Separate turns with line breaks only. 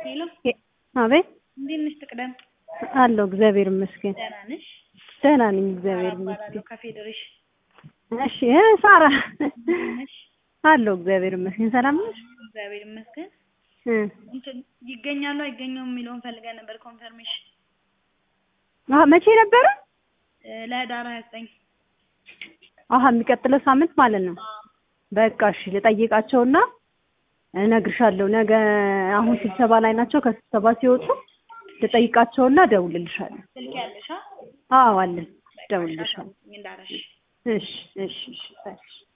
ሄሎ
አቤት
እንዴት ነሽ? ትቅደም
አለሁ። እግዚአብሔር ይመስገን
ደህና ነሽ?
ደህና ነኝ። እግዚአብሔር
እባላለሁ
ይመስገን።
ከፌዴሬሽን
እሺ እ ሳራ
ነሽ?
አለሁ። እግዚአብሔር ይመስገን። ሰላም ነሽ?
እግዚአብሔር ይመስገን።
እ
እንትን ይገኛሉ አይገኘውም የሚለውን ፈልገን ነበር ኮንፈርሜሽን
አሀ መቼ ነበረ?
እ ለህዳር ሀያ ዘጠኝ
አሀ የሚቀጥለው ሳምንት ማለት ነው። በቃ እሺ ልጠይቃቸውና እነግርሻለሁ። ነገ አሁን ስብሰባ ላይ ናቸው። ከስብሰባ ሲወጡ ልጠይቃቸውና እደውልልሻለሁ።
ስልክ ያለሽ አ?
አዎ አለን። እደውልልሻለሁ።
እንዳረሽ
እሺ እሺ እሺ እሺ